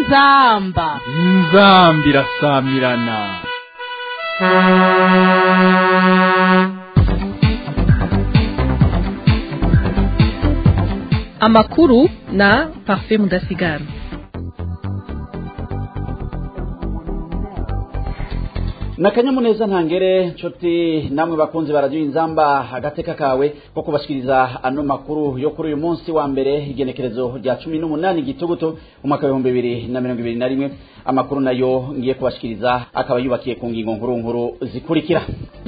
inzamba inzambi irasamirana amakuru na parfait mudasigara nakanyamuneza ntangere nshuti namwe bakunzi baradiyo inzamba agateka kawe ko kubashikiriza ano makuru yo kuri uyu munsi wa mbere igenekerezo rya cumi n'umunani gitugutu mu mwaka w'ibihumbi bibiri na mirongo ibiri na rimwe amakuru nayo ngiye kubashikiriza akaba yubakiye ku ngingo nkuru nkuru zikurikira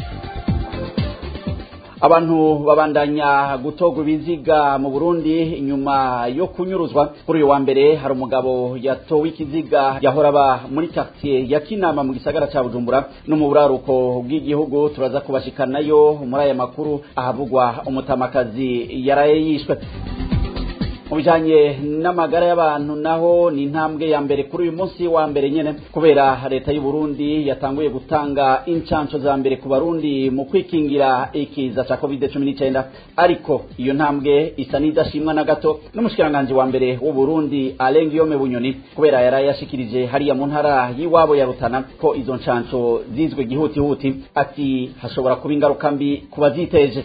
abantu babandanya gutogwa ibiziga mu Burundi nyuma yo kunyuruzwa kuri uyu wa mbere hari umugabo yatowe ikiziga yahora aba muri quartier ya Kinama mu gisagara ca Bujumbura no mu buraruko bw'igihugu turaza kubashikanayo muri aya makuru ahavugwa umutamakazi yaraye yishwe mu bijanye n'amagara y'abantu naho ni intambwe ya mbere kuri uyu munsi wa mbere nyene kubera leta y'u Burundi yatanguye gutanga incanco za mbere ku barundi mu kwikingira ikiza ca covid 19 ariko iyo ntambwe isa n'idashimwa na gato n'umushikiranganji wa mbere w'u Burundi Alain Guillaume Bunyoni kubera yaraye yashikirije hariya mu ntara y'iwabo ya Rutana ko izo ncanco zizwe gihutihuti ati hashobora kuba ingaruka mbi ku baziteje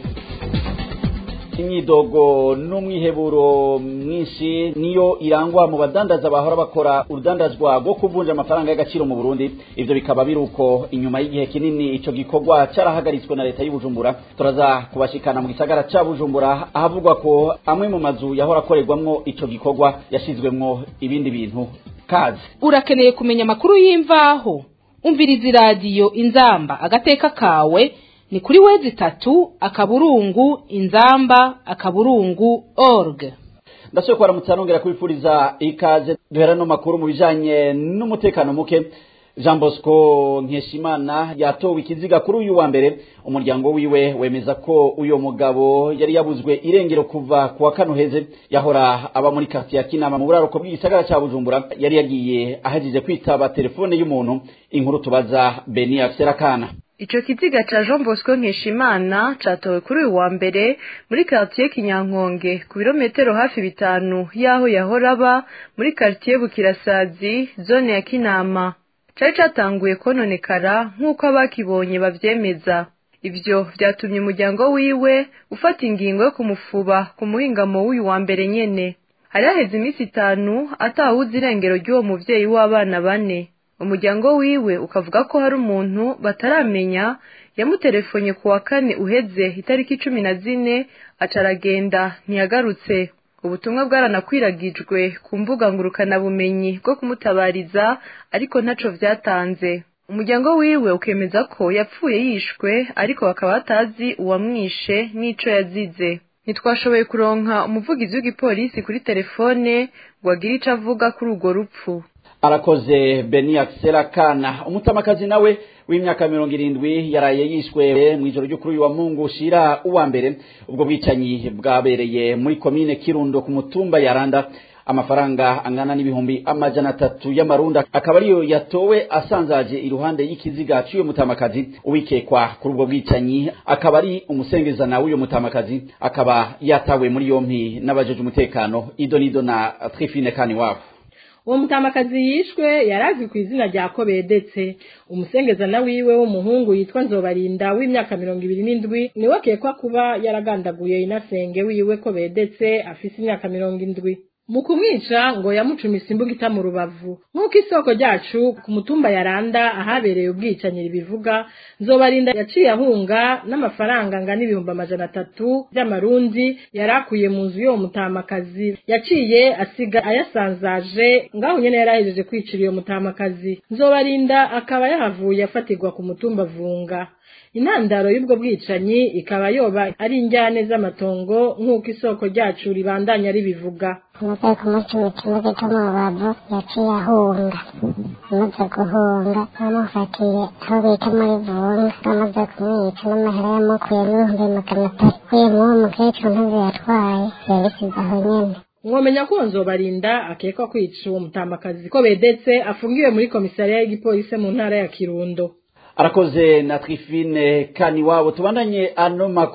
imyidogo n'umwiheburo mwinshi niyo irangwa mu badandaza bahora bakora urudandazwa rwo kuvunja amafaranga y'agaciro mu Burundi ivyo bikaba biruko inyuma y'igihe kinini ico gikorwa carahagaritswe na leta y'Ubujumbura turaza kubashikana mu gisagara ca Bujumbura ahavugwa ko amwe mu mazu yahora akorerwamwo ico gikorwa yashizwemwo ibindi bintu kazi urakeneye kumenya amakuru y'imvaho umviriza iradiyo inzamba agateka kawe ni kuri wezi tatu akaburungu inzamba akaburungu org ndashoboye kubaramutsa nongera kubifuriza ikaze duhera no makuru mu bijanye n'umutekano muke jean bosco nkeshimana yatowe ikiziga kuri uyu wa mbere umuryango wiwe wemeza ko uyo mugabo yari yabuzwe irengero kuva ku wa kano heze yahora aba muri quartier ya kinama mu buraruko bw'igisagara ca bujumbura yari yagiye ahajije kwitaba telefone y'umuntu inkuru tubaza beni akana Ico kiziga ca Jean Bosco Nkeshimana catowe kuri uyu wa mbere muri quartier Kinyankonge ku birometero hafi bitanu yaho yahora aba muri quartier Bukirasazi zone ya Kinama cari catanguye kononekara nk'uko abakibonye bavyemeza ivyo vyatumye umuryango wiwe ufata ingingo yo kumufuba ku muhingamo w'uyu wa mbere nyene hari haheze iminsi itanu atawuzi irengero ry'uwo muvyeyi w'abana bane umuryango wiwe ukavuga ko hari umuntu bataramenya yamutelefonye ku wa kane uheze itariki cumi na zine aca aragenda ntiyagarutse ubutumwa bwaranakwiragijwe ku mbuga ngurukanabumenyi bwo kumutabariza ariko ntaco vyatanze umuryango wiwe ukemeza ko yapfuye yishwe ariko bakaba batazi uwamwishe n'ico yazize ntitwashoboye kuronka umuvugizi w'igipolisi kuri telefone ngo agire ico avuga kuri urwo rupfu arakoze beni akisera kana umutamakazi nawe w'imyaka mirongo irindwi yaraye yishwe mu ijoro ryo kuri uyu wa mungu ushira uwa mbere ubwo bwicanyi bwabereye muri komine kirundo ku mutumba yaranda amafaranga angana n'ibihumbi amajana atatu y'amarunda akaba ariyo yatowe asanzaje iruhande y'ikiziga cy'uyo mutamakazi uwikekwa kuri ubwo bwicanyi akaba ari umusengezana w'uyo mutamakazi akaba yatawe muri yompi n'abajeje umutekano idonido na trifine kani wabo uwo mutamakazi yishwe yarazwi ku izina rya kobedetse umusengezana wiwe w'umuhungu yitwa nzobarinda w'imyaka mirongo ibiri n'indwi niwe akekwa kuba yaragandaguye inasenge wiwe kobedetse afise imyaka mirongo indwi mu kumwica ngo yamucumise imbugita mu rubavu nk'uko isoko ryacu ku mutumba yaranda ahabereye ubwicanyi ribivuga nzobarinda yaciye ahunga n'amafaranga angana ibihumbi amajana atatu by'amarundi yari akuye mu nzu y'uwo mutamakazi yaciye asiga ayasanzaje ngaho nyene yari ahejeje kwicira iyo mutamakazi nzobarinda akaba yahavuye afatirwa ku mutumba vunga intandaro y'ubwo bwicanyi ikaba yoba ari injyane z'amatongo nk'uko isoko ryacu ribandanya ribivuga amaze kumucuma ikibazo cyo mu rubavu yaciye ahunga amaze guhunga bamufatiye aho bita muri vunga bamaze kumwica n'amahera yamukuyemo ibihumbi magana atatu uyu mwuwo mukecuru ntabwo yatwaye yabisize aho nyene mwomenya ko nzobarinda akekwa kwica uwo mutamakazi ko bedetse afungiwe muri komisariya y'igipolisi mu ntara ya kirundo arakoze na trifine kani wabo tubandanye ano makuru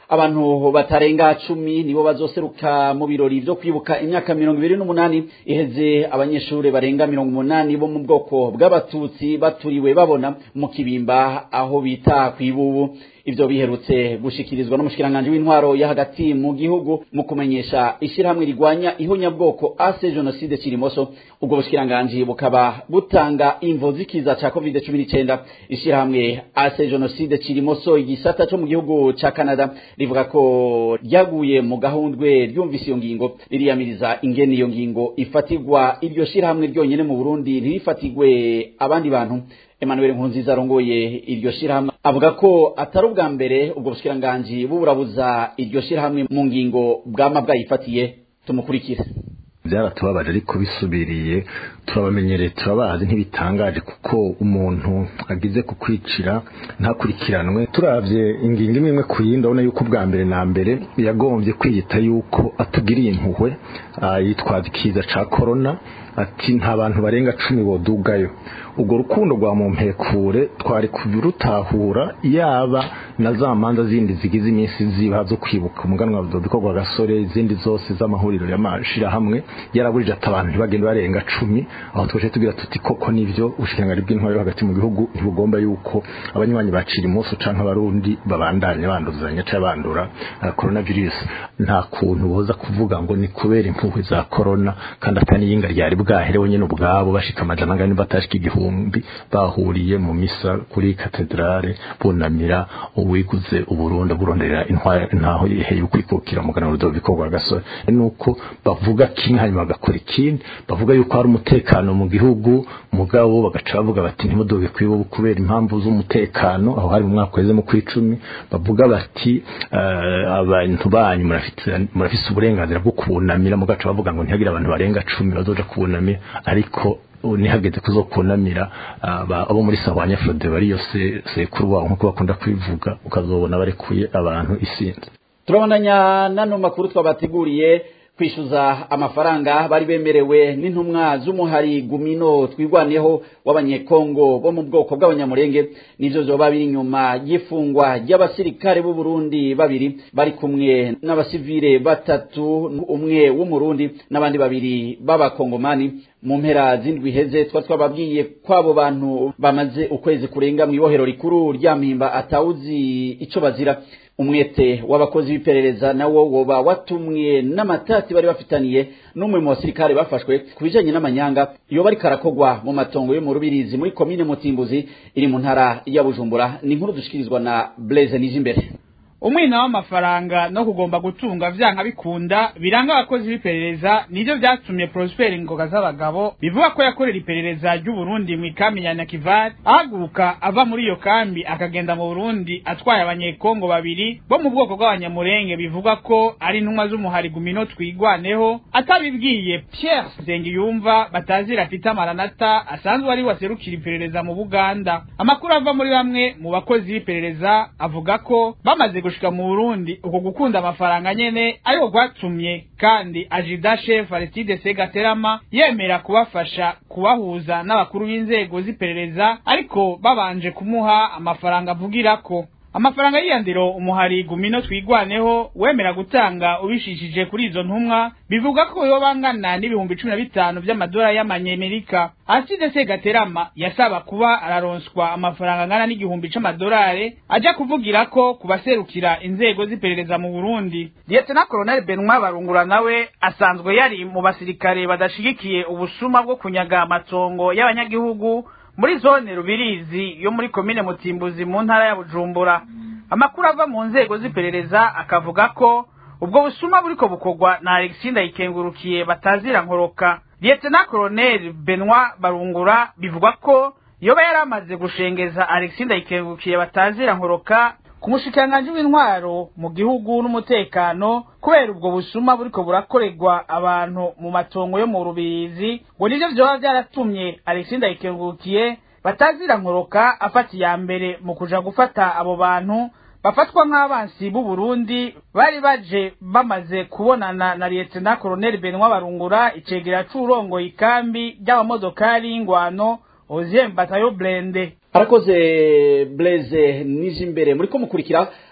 abantu batarenga cumi nibo bazoseruka mu birori vyo kwibuka imyaka mirongo ibiri n'umunani iheze abanyeshuri barenga mirongo umunani bo mu bwoko bw'abatutsi baturiwe babona mu kibimba aho bita kwibubu ivyo biherutse gushikirizwa n'umushikiranganje w'intwaro ya hagati mu gihugu mu kumenyesha ishirahamwe rigwanya ihonyabwoko ase genocide kirimoso ubwo bushikiranganje bukaba butanga imvo zikiza ca covid 19 ishirahamwe ase genocide kirimoso igisata co mu gihugu ca Canada rivuga ko ryaguye mu gahundwe ryumvise iyo ngingo ririyamiriza ingene iyo ngingo ifatirwa iryo shirahamwe ryonyene mu Burundi ntirifatirwe abandi bantu Emmanuel Nkunziza arongoye iryo shirahamwe avuga ko atari ubwa mbere ubwo bushikiranganje buburabuza iryo shirahamwe mu ngingo bwama bwayifatiye tumukurikire byaratubabaje ariko bisubiriye turabamenyereye turabazi ntibitangaje kuko umuntu agize kukwicira ntakurikiranwe turavye ingingo imwe imwe ku yindi urabona yuko ubwa mbere na mbere yagombye kwiyita yuko atugiriye impuhwe yitwaza ikiza ca korona ati nta bantu barenga cumi bodugayo ubwo rukundo rwa mumpekure twari kubirutahura yaba na za manza zindi zigize iminsi ziba zo kwibuka umuganwa wa Dodiko rwa gasore izindi zose z'amahuriro y'amashirahamwe yarabujije ati abantu ntibagende barenga cumi aho twaje tugira tuti koko nivyo ubushikirangari bw'intwaro hagati mu gihugu ntibugomba yuko abanywanyi bacira umunsi canke abarundi babandanya banduzanya canke bandura uh, coronavirus nta kuntu boza kuvuga ngo ni kubera impuhwe za corona kandi atani yinga ryari bwaherewe nyene ubwabo bashika amajana angana batashika igihumbi bahuriye mu misa kuri katedrale bunamira uwiguze uburundi burondera intaho iheye ukwikukira mugana Rudoviko rwa gasore nuko bavuga kimwe hanyuma bagakora ikindi bavuga yuko hari umutekano mu gihugu mugabo bagaca bavuga bati ntimudoge kwibo kubera impamvu z'umutekano aho hari mu mwaka weze mu kwicumi bavuga bati uh, abantu banyu murafise uburenganzira bwo kunamira mugaca bavuga ngo ntihagire abantu barenga cumi bazoja kunamira ariko nihageze kuzokunamira abo muri sahwanya Frode bari yose sekuru wabo nkuko bakunda kwivuga ukazobona barekuye abantu isinzi turabandanya nano makuru twabateguriye kwishyuza amafaranga bari bemerewe n'intumwa z'umuhari gumino twigwaneho w'abanyekongo bo mu bwoko bw'abanyamurenge nivyo vyoba biri inyuma y'ifungwa ry'abasirikare b'u Burundi babiri bari kumwe n'abasivile batatu umwe w'umurundi n'abandi babiri b'abakongomani mu mpera z'indwi heze twa twababwiye kwabo bantu bamaze ukwezi kurenga mu ibohero rikuru rya mpimba atawuzi ico bazira umwete w'abakozi b'iperereza nawo woba watumwe n'amatati bari bafitaniye n'umwe mu basirikare bafashwe ku bijanye n'amanyanga iyo bari karakogwa mu matongo yo mu rubirizi muri komine mutimbuzi iri mu ntara ya bujumbura ni inkuru dushikirizwa na blaise nijimbere umwina w'amafaranga no kugomba gutunga vyanka bikunda biranga abakozi b'iperereza nivyo vyatumye Prosper Ngoga z'abagabo bivuga ko yakorera iperereza ry'u Burundi mu ikambi ya Nakivari ahaguruka ava muri iyo kambi akagenda mu Burundi atwaye abanyekongo babiri bo mu bwoko bw'abanyamurenge bivuga ko ari intumwa z'umuhari gumino twigwaneho atabibwiye Pierre Nsengiyumva batazira Peter Maranata asanzwe ari waserukira iperereza mu Buganda amakuru ava muri bamwe mu bakozi b'iperereza avuga ko bamaze gushika mu Burundi uko gukunda amafaranga nyene ariko gwatumye kandi ajida chef Aristide Segaterama yemera kubafasha kubahuza n'abakuru b'inzego z'iperereza ariko babanje kumuha amafaranga avugirako amafaranga y'iyandiro umuhari gumino twigwaneho wemera gutanga ubishishije kuri izo ntumwa bivuga ko yo bangana n'ibihumbi cumi na bitanu vy'amadolari y'amanyamerika aside segaterama yasaba kuba araronswa amafaranga angana n'igihumbi c'amadolari aja kuvugira ko kubaserukira inzego z'iperereza mu burundi lieutenant colonel benoit barungura nawe asanzwe yari mu basirikare badashigikiye ubusuma bwo kunyaga amatongo y'abanyagihugu muri zone rubirizi yo muri komine mutimbuzi mu ntara ya bujumbura amakuru ava mu nzego z'iperereza akavuga ko ubwo busuma buriko bukorwa na alexis ndayikengurukiye batazira nkoroka lieutenant colonel benoit barungura bivugwa ko yoba yari amaze gushengeza alexis ndayikengurukiye batazira nkoroka ku mushikiranganji w'intwaro mu gihugu n'umutekano kubera ubwo busuma buriko burakorerwa abantu mu matongo yo mu rubirizi ngo nivyo vyoba vyaratumye alexis ndayikengurukiye batazira nkoroka afata iya mbere mu kuja gufata abo bantu bafatwa nk'abansi b'u Burundi bari baje bamaze kubonana na lieutenant colonel Benoit Barungura icegera c'urongoye ikambi ry'abamodokari y'ingwano Oziem Batayo Blende arakoze Blaise nije imbere muri ko mukurikira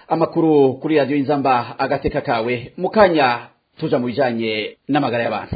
amakuru kuri radiyo y'inzamba agateka kawe mu kanya tuja mu bijanye n'amagara y'abantu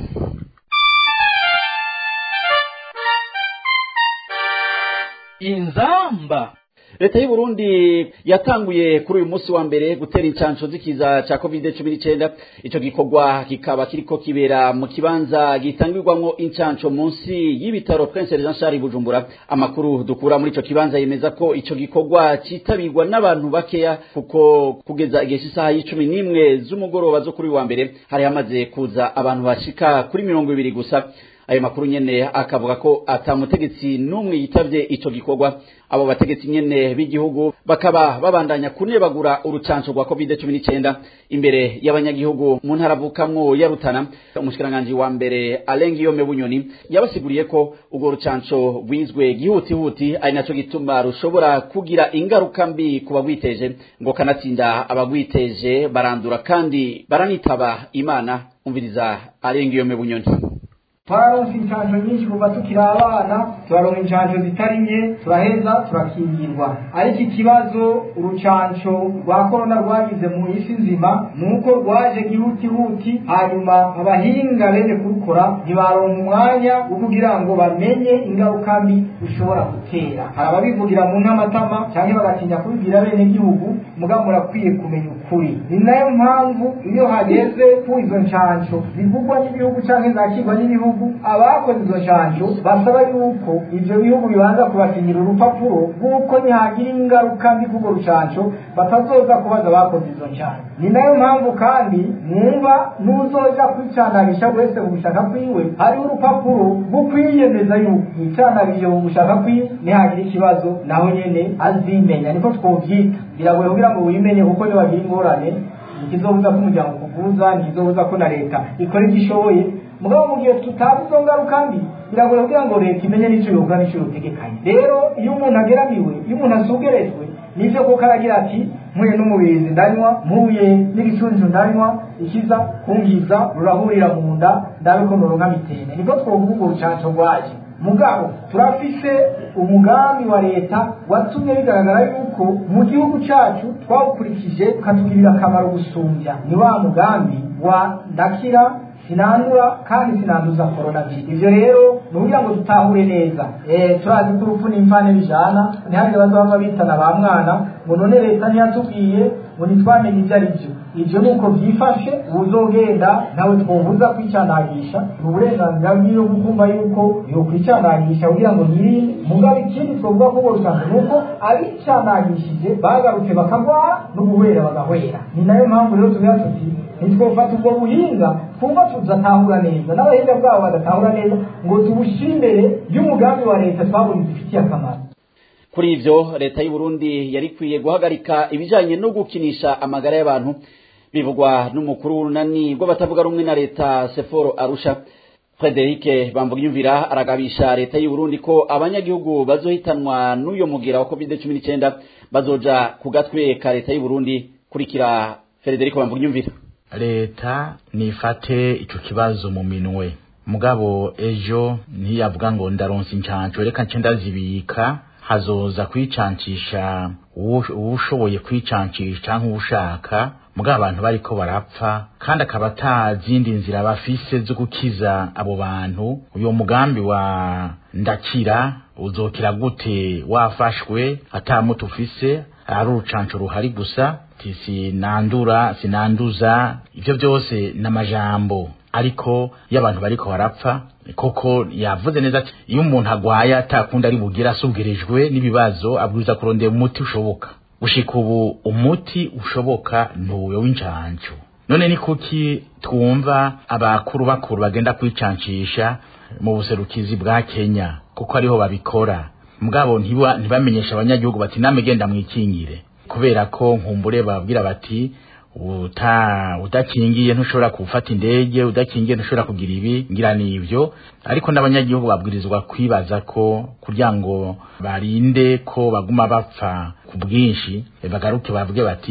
inzamba leta y'u Burundi yatanguye kuri uyu munsi wa mbere gutera incansho z'ikiza ca covid cumi n'icenda ico gikorwa kikaba kiriko kibera mu kibanza gitangirwamwo incansho munsi y'ibitaro prince jean charles bujumbura amakuru dukura muri ico kibanza yemeza ko ico gikorwa citabirwa n'abantu bakeya kuko kugeza igihe cy'isaha y'icumi n'imwe z'umugoroba zo kuri uyu wa mbere hari hamaze kuza abantu bashika kuri mirongo ibiri gusa ayo makuru nyene akavuga ko atamutegetsi n'umwe yitavye ico gikorwa abo bategetsi nyene b'igihugu bakaba babandanya kunebagura urucanco rwa covid 19 imbere y'abanyagihugu mu ntara avukamwo ya Rutana umushikiranganji wa mbere Alengiyome Bunyoni yabasiguriye ko urwo rucanco rwizwe gihutihuti ari naco gituma rushobora kugira ingaruka mbi ku bagwiteje ngo kanatsinda abagwiteje barandura kandi baranitaba imana umviriza Alengiyome Bunyoni twararonse incanco nyinshi kuva tukiri abana turaronka incanco zitari nke turaheza turakingirwa ariko ikibazo urucanco rwa korona rwagize mu isi nzima ni uko rwaje gihutihuti hanyuma abahinga bene kurukora ntibaronka umwanya wo kugira ngo bamenye ingaruka mbi rushobora gutera hari ababivugira mu ntamatama cyangwa bagatinya kubibwira bene gihugu mugabo murakwiye kumenya ukuri ni nayo mpamvu iyo hageze ku izo ncanco zivugwa n'ibihugu cyangwa zakirwa n'ibihugu abakoze izo nshanjo basaba yuko ivyo bihugu bibanza kubasinyira urupapuro rw'uko nihagira ingaruka mbi k'urwo rucanco batazoza kubaza abakoze izo nshanjo ni nayo mpamvu kandi mwumva n'uzoja kwicandagisha wese mu gushaka kwiwe hariho urupapuro rwo kwiyemeza yuko yicandagishe mu gushaka kwiwe nihagira ikibazo nawe nyene azimenya niko twovyita biragoye kugira ngo wimenye kuko niwagira ingorane ntikizobuza ko umuryango kuvuza ntikizobuza ko na leta ikora ivyo ishoboye mugabo mu gihe tutazi izo ngaruka mbi biragoye kugira ngo leta imenye n'icyo yovuga n'icyo yotegekanye rero iyo umuntu ageramiwe iyo umuntu asugerejwe nivyo kuko aragira ati mpuye n'umubizi ndanywa mpuye n'igicuncu ndanywa ikiza kungiza rurahurira mu nda ndabe ko noronka mitene niko twovuga urwo rucanco rwaje mugabo turafise umugambi wa leta watumye bigaragara yuko mu gihugu cacu twawukurikije ukatugirira akamaro gusumbya ni wa mugambi wa ndakira sinandura kandi sinanduza coronavirus ivyo rero ni kugira ngo dutahure neza eh turazi ko urupfu n'imfane bijana ntihagire bazaba bitana ba mwana ngo none leta ntiyatubwiye ngo ntitwamenye ivyo ari vyo ivyo nuko vyifashe uzogenda nawe twobuza kwicandagisha ni uburenganzira bwiwe kukumva yuko yokwicandagisha kugira ngo yirinde mugabo ikindi twovuga ko borusanzwe nuko abicandagishije bagarutse bakagwara n'uguhwera bagahwera ni nayo mpamvu rero tugira tuti ntitwofata ubwo buhinga twumva tudatahura neza n'abahinga bwabo badatahura neza ngo tubushire imbere y'umugambi wa leta twabonye zifitiye akamaro kuri ivyo leta y'u Burundi yari kwiye guhagarika ibijanye no gukinisha amagara y'abantu bivugwa n'umukuru w'urunani rw'abatavuga rumwe na leta Seforo Arusha Frederic Bambugiyumvira aragabisha leta y'u Burundi ko abanyagihugu bazohitanwa n'uyo mugira wa COVID-19 bazoja ku gatwe ka leta y'u Burundi kurikira Frederic Bambugiyumvira leta nifate ico kibazo mu minwe mugabo ejo ntiyavuga ngo ndaronsa incanco reka nce ndazibika hazoza kwicancisha uwushoboye kwicancisha canke uwushaka mugabo abantu bariko barapfa kandi akaba atazindi nzira bafise zo gukiza abo bantu uyo mugambi wa ndakira uzokira gute wafashwe ata mutu ufise ari urucanco ruhari gusa sinandura sinanduza ivyo byose n'amajambo ariko iyo abantu bariko barapfa koko yavuze neza ati iyo umuntu agwaye atakunda ari bugira asubirijwe n'ibibazo abwiza kurondera umuti ushoboka gushika ubu umuti ushoboka ntuwe w'incanco none ni kuki twumva abakuru bakuru bagenda kwicancisha mu buserukizi bwa Kenya kuko ariho babikora mugabo ntibamenyesha abanyagihugu bati namwe genda mwikingire kubera ko nkumbure babwira bati uta udakingiye ntushobora gufata indege udakingiye ntushobora kugira ibi ngira nivyo ariko n'abanyagihugu babwirizwa kwibaza ko kugira ngo barinde ko baguma bapfa ku bwinshi bagaruke bavuge bati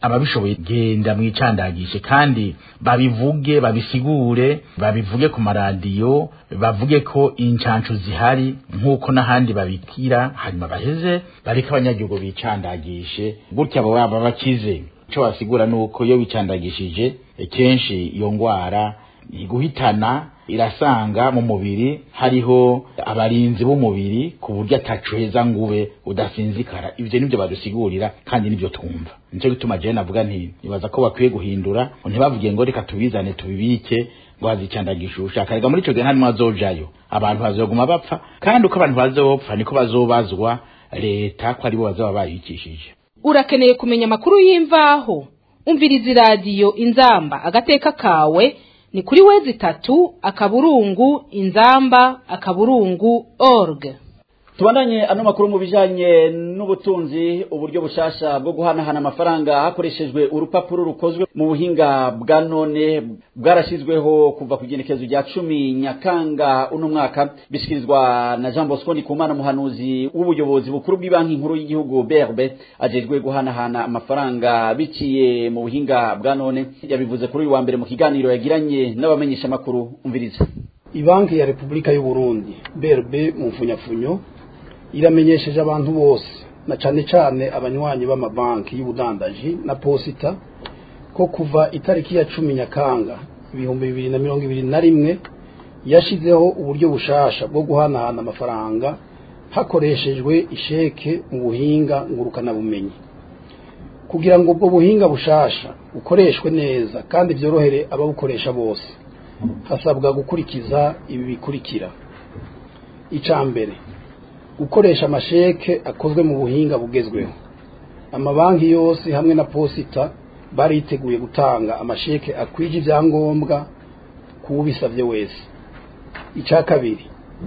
ababishoboye genda mwicandagishe kandi babivuge babisigure babivuge ku maradiyo bavuge ko incancu zihari nk'uko n'ahandi babikira hanyuma baheze bareke abanyagihugu bicandagishe gutya abo baba bakize icyo basigura ni uko iyo wicandagishije kenshi iyo ndwara iguhitana irasanga mu mubiri hariho abarinzi b'umubiri ku buryo atacuheza ngube udasinzikara ibyo nibyo badusigurira kandi nibyo twumva nicyo gituma jewe navuga nti nibaza ko bakwiye guhindura ntibavuge ngo reka tubizane tubibike ngo hazicandagisha ushaka rega muri ico gihe nta nimwe azojayo abantu bazoguma bapfa kandi uko abantu bazopfa niko bazobazwa leta ko aribo bazaba bayikishije urakeneye kumenya amakuru y'imvaho umviriza iradiyo inzamba agateka kawe ni kuri wezi tatu akaburungu inzamba akaburungu org tubandanye ano makuru mu bijanye n'ubutunzi uburyo bushasha bwo guhanahana amafaranga hakoreshejwe urupapuro rukozwe mu buhinga bwa none bwarashyizweho kuva ku igenekezo rya cumi nyakanga uno mwaka bishyikirizwa na jean bosco ndikumana umuhanuzi w'ubuyobozi bukuru bw'ibanki nkuru y'igihugu brb ajejwe guhanahana amafaranga biciye mu buhinga bwa none yabivuze kuri uyu wa mbere mu kiganiro yagiranye n'abamenyeshamakuru umviriza ibanki ya repubulika y'u burundi brb mu mfunyafunyo iramenyesheje abantu bose na cyane cyane abanywanyi b'amabanki y'ubudandaji na posita ko kuva itariki ya cumi nyakanga ibihumbi bibiri na mirongo ibiri na rimwe yashyizeho uburyo bushasha bwo guhanahana amafaranga hakoreshejwe isheke mu buhinga ngurukanabumenyi kugira ngo ubwo buhinga bushasha bukoreshwe neza kandi byorohere ababukoresha bose hasabwa gukurikiza ibi bikurikira icya mbere gukoresha amasheke akozwe mu buhinga bugezweho amabanki yose hamwe na posita bariteguye gutanga amasheke akwije ibyangombwa k'ubisabye wese icya kabiri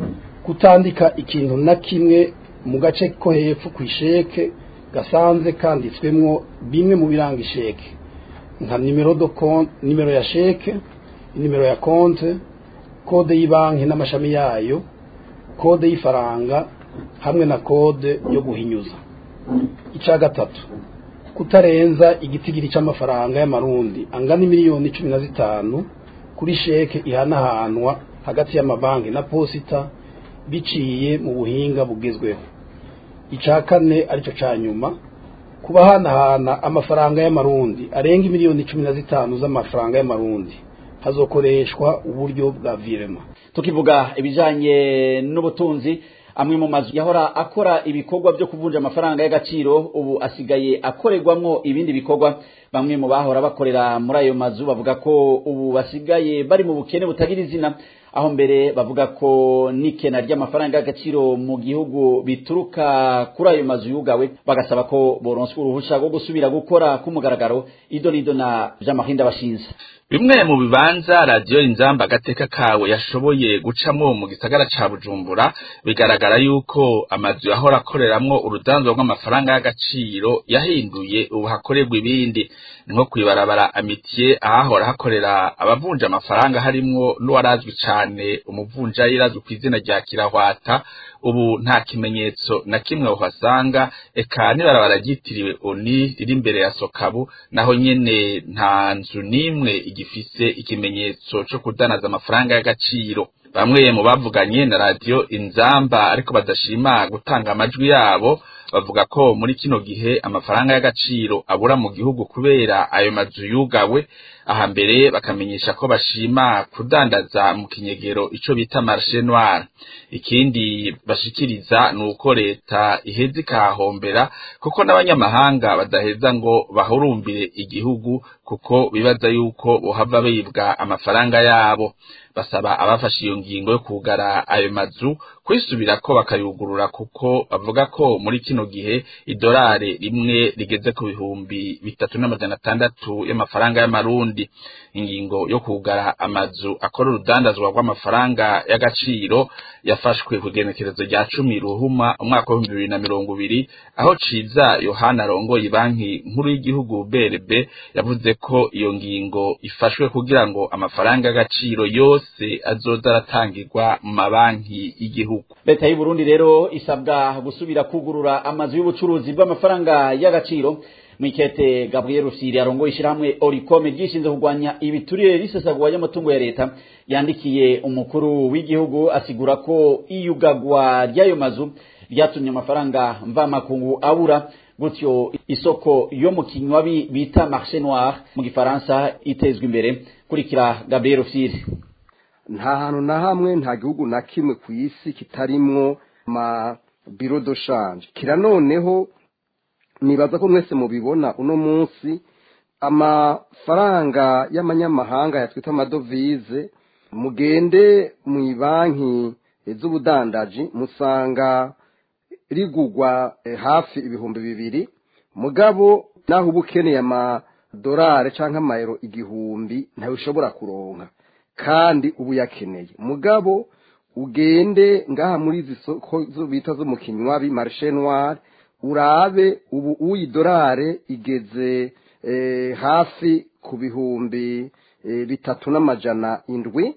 kutandika ikintu na kimwe mu gace ko hepfo ku isheke gasanze kanditswemwo bimwe mu biranga isheke nka nimero do konti nimero ya sheke nimero ya konti kode y'ibanki n'amashami yayo kode y'ifaranga hamwe na kode yo guhinyuza icya gatatu kutarenza igitigiri cy'amafaranga y'amarundi angana miliyoni cumi na zitanu kuri sheke ihanahanwa hagati y'amabanki na posita biciye mu buhinga bugezweho icya kane aricyo cya nyuma kubahanahana amafaranga y'amarundi arenga miliyoni cumi na zitanu z'amafaranga y'amarundi hazokoreshwa uburyo bwa virema tukivuga ibijanye n'ubutunzi amwe mu mazu yahora akora ibikorwa byo kuvunja amafaranga y'agaciro ubu asigaye akorerwamwo ibindi bikorwa bamwe mu bahora bakorera muri ayo mazu bavuga ko ubu basigaye bari mu bukene butagira izina aho mbere bavuga ko n'ikena ry'amafaranga y'agaciro mu gihugu bituruka kuri ayo mazu yugawe bagasaba ko boronswa uruhusha rwo gusubira gukora k'umugaragaro ido n'ido na vy'amahinda bashinze bimwe mu bibanza radiyo inzamba agateka kawe yashoboye gucamwo mu gisagara ca bujumbura bigaragara yuko amazu yahora akoreramwo urudanzo rw'amafaranga y'agaciro yahinduye ubu hakorerwa ibindi ni nko kwibarabara amitiye ahahora hakorera abavunja amafaranga harimwo n'uwarazwi cane umuvunjayi irazwi ku izina rya kirahwata ubu nta kimenyetso na kimwe uhasanga eka n'ibarabara ryitiriwe oni riri imbere ya sokabu naho nyene nta nzu n'imwe igifise ikimenyetso co kudanaza amafaranga y'agaciro bamwe mu bavuganye na radiyo inzamba ariko badashima gutanga amajwi yabo bavuga ko muri kino gihe amafaranga y'agaciro abura mu gihugu kubera ayo mazu yugawe aha mbere bakamenyesha ko bashima kudandaza mu kinyegero ico bita marché noir ikindi bashikiriza ni uko leta iheza ikahahombera kuko n'abanyamahanga badaheza ngo bahurumbire igihugu kuko bibaza yuko bohava bibwa amafaranga yabo basaba abafashe iyo ngingo yo kugara ayo mazu kwisubirako bakayugurura kuko bavuga ko muri kino gihe idolari rimwe rigeze ku bihumbi bitatu n'amajana atandatu y'amafaranga y'amarundi ingingo yo kugara amazu akora urudandazwa rw'amafaranga y'agaciro yafashwe ku igenekerezo rya cumi ruhuma umwaka w'ibihumbi bibiri na mirongo ibiri aho ciza yohana arongoye banki nkuru y'igihugu brb yavuze ko iyo ngingo ifashwe kugira ngo amafaranga y'agaciro yose azoza aratangirwa mu mabanki y'igihugu leta y'u Burundi rero isabwa gusubira kugurura amazu y'ubucuruzi bw'amafaranga y'agaciro mwikete Gabriel Rusiri arongoye ishyirahamwe Oricome ryishinze kurwanya ibiturire risesagwa y'amatungo ya leta yandikiye umukuru w'igihugu asigura ko iyugagwa ry'ayo mazu ryatumye amafaranga mvamakungu abura gutyo isoko yo mu kinywabi bita marché noir mu gifaransa itezwa imbere kurikira Gabriel Rusiri nta hantu na hamwe nta gihugu na kimwe ku isi kitarimwo ma biro de change kira noneho nibaza ko mwese mubibona uno munsi amafaranga y'amanyamahanga yatwita amadovize mugende mu banki z'ubudandaji musanga rigugwa hafi ibihumbi bibiri mugabo naho uba ukeneye amadolari cyangwa amayero igihumbi ntawe ushobora kuronka kandi uba uyakeneye mugabo ugende ngaha muri izi soko zo bita zo mu kinywabi marishe noire urabe ubu uyidolare igeze hafi ku bihumbi bitatu n'amajana indwi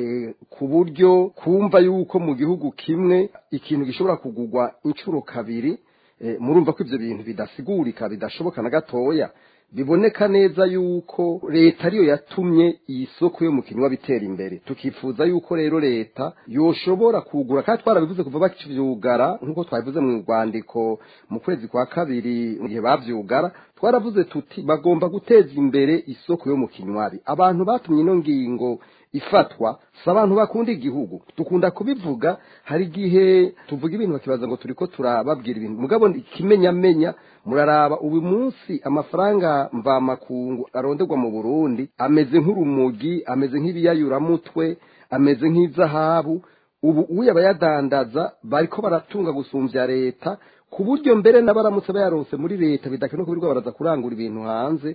ku buryo kumva yuko mu gihugu kimwe ikintu gishobora kugurwa inshuro kabiri murumva ko ibyo bintu bidasigurika bidashoboka na gatoya biboneka neza yuko leta ariyo yatumye iyi soko yo mu kinywa bitera imbere tukifuza yuko rero leta yoshobora kugura kandi twarabivuze kuva bakivyugara nk'uko twabivuze mu rwandiko mu kwezi kwa kabiri mu gihe bavyugara twaravuze tuti bagomba guteza imbere isoko yo mu kinywabi abantu batumye ino ngingo ifatwa si abantu bakunda igihugu dukunda kubivuga hari igihe tuvuga ibintu bakibaza ngo turi ko turababwira ibintu mugabo ikimenyamenya muraraba ubu munsi amafaranga mvamakungu aronderwa mu burundi ameze nk'urumugi ameze nk'ibiyayuramutwe ameze nk'izahabu ubu uya abayadandaza bariko baratunga gusumbya leta ku buryo mbere n'abaramutse bayaronse muri leta bidakenewe ko birirwa baraza kurangura ibintu hanze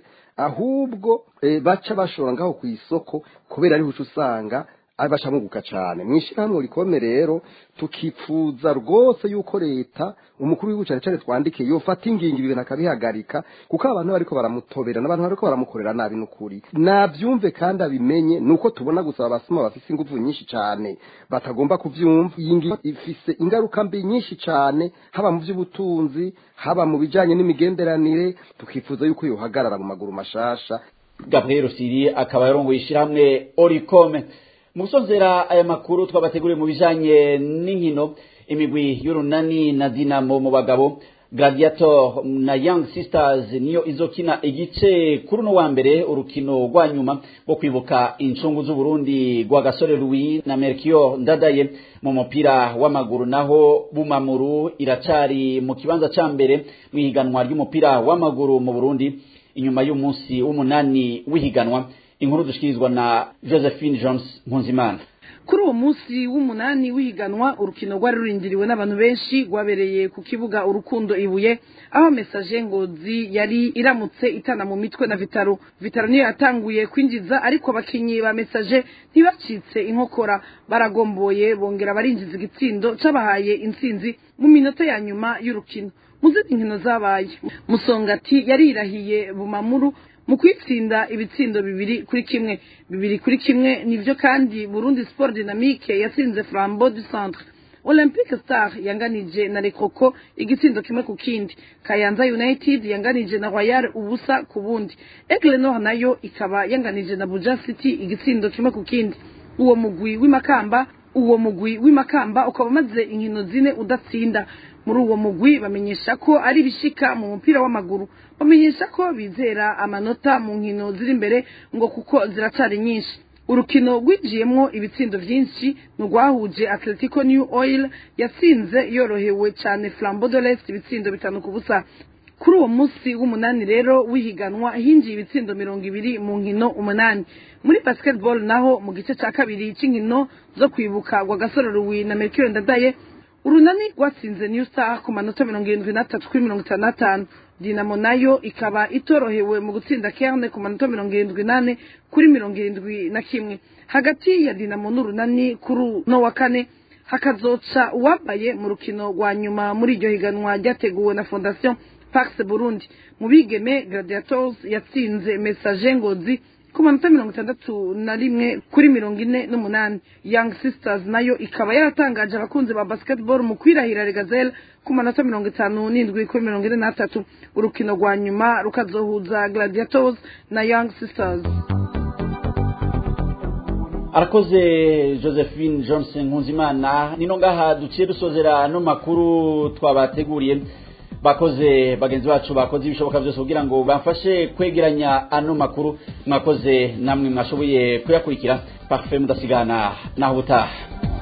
ahubwo baca bashora ngaho ku isoko kubera ariho uca usanga bacamwuguka cyane mu ishyirahamwe rikome rero tukifuza rwose yuko leta umukuru w'igihugu cyane cyane twandike yofata ingingo ibintu akabihagarika kuko abantu bariko baramutobera n'abantu bariko baramukorera nabi n'ukuri nabyumve kandi abimenye nuko tubona gusa abasoma bafise ingufu nyinshi cyane batagomba kuvyumva iyi ngingo ifise ingaruka mbi nyinshi cyane haba mu by'ubutunzi haba mu bijanye n'imigenderanire tukifuza yuko yohagarara mu maguru mashasha Gabriel Siri akaba yarongoye ishyirahamwe Oricome musozera aya makuru twabateguriye mu bijanye n'inkino imigwi y'urunani na dinamo mu bagabo gladiator na young sisters niyo izokina igice kuri uno wa mbere urukino rwa nyuma rwo kwibuka incungu z'uburundi rwa gasore louis na mercure ndadaye mu mupira w'amaguru naho bumamuru iracari mu kibanza ca mbere mu ihiganwa ry'umupira w'amaguru mu burundi inyuma y'umunsi w'umunani w'ihiganwa inkuru dushikirizwa na josephine jones mpunzimana kuri uwo munsi w'umunani w'ihiganwa urukino rwari rurindiriwe n'abantu benshi rwabereye ku kibuga urukundo ibuye aho mesaje ngozi yari iramutse itana mu mitwe na vitaro vitaro niyo yatanguye kwinjiza ariko abakinnyi ba mesaje ntibacitse inkokora baragomboye bongera barinjiza igitsindo c'abahaye intsinzi mu minota ya nyuma y'urukino mu zindi nkino zabaye musongati yarirahiye bumamuru mu kwitsinda ibitsindo bibiri kuri kimwe bibiri kuri kimwe nivyo kandi Burundi Sport Dynamique yatsinze Flambeau du Centre Olympique Star yanganije na Lekoko igitsindo kimwe ku kindi Kayanza United yanganije na Royal ubusa ku bundi Aigle Nord nayo ikaba yanganije na Buja City igitsindo kimwe ku kindi uwo mugwi w'imakamba uwo mugwi w'imakamba ukaba umaze inkino zine udatsinda muri uwo mugwi bamenyesha ko ari ibishika mu mupira w'amaguru bamenyesha ko bizera amanota mu nkino ziri imbere ngo kuko ziracari nyinshi urukino rwinjiyemwo ibitsindo vyinshi nurwahuje atletico new oil yatsinze yorohewe cane flambeau de l'est ibitsindo bitanu ku busa kuri uwo munsi w'umunani rero w'ihiganwa hinjiye ibitsindo mirongo ibiri mu nkino umunani muri basketball naho mu gice ca kabiri c'inkino zo kwibuka gwa gasore ruwi na mercure ndadaye urunani rwatsinze new star ku manota mirongo irindwi n'atatu kuri mirongo itanu n'atanu dinamo nayo ikaba itorohewe mu gutsinda kerne ku manota mirongo irindwi n'ane kuri mirongo irindwi na kimwe hagati ya dinamo n'urunani kuri uno wa kane hakazoca uwambaye mu rukino rwa nyuma muri iryo higanwa ryateguwe na fondation pax burundi mu bigeme gladiators yatsinze message ngozi ku manota mirongo itandatu na rimwe kuri mirongo ine n'umunani young sisters nayo ikaba yaratangaje abakunzi ba basketball mu kwirahira regazelle ku manota mirongo itanu n'indwi kuri mirongo ine n'atatu urukino rwa nyuma rukazohuza gladiators na young sisters arakoze josephine johnson nkunzimana nino ngaha duciye dusozera no makuru twabateguriye bakoze bagenzi bacu bakoze ibishoboka byose kugira ngo bamfashe kwegeranya ano makuru mwakoze namwe mwashoboye kuyakurikira parfait mudasigana naho ubutaha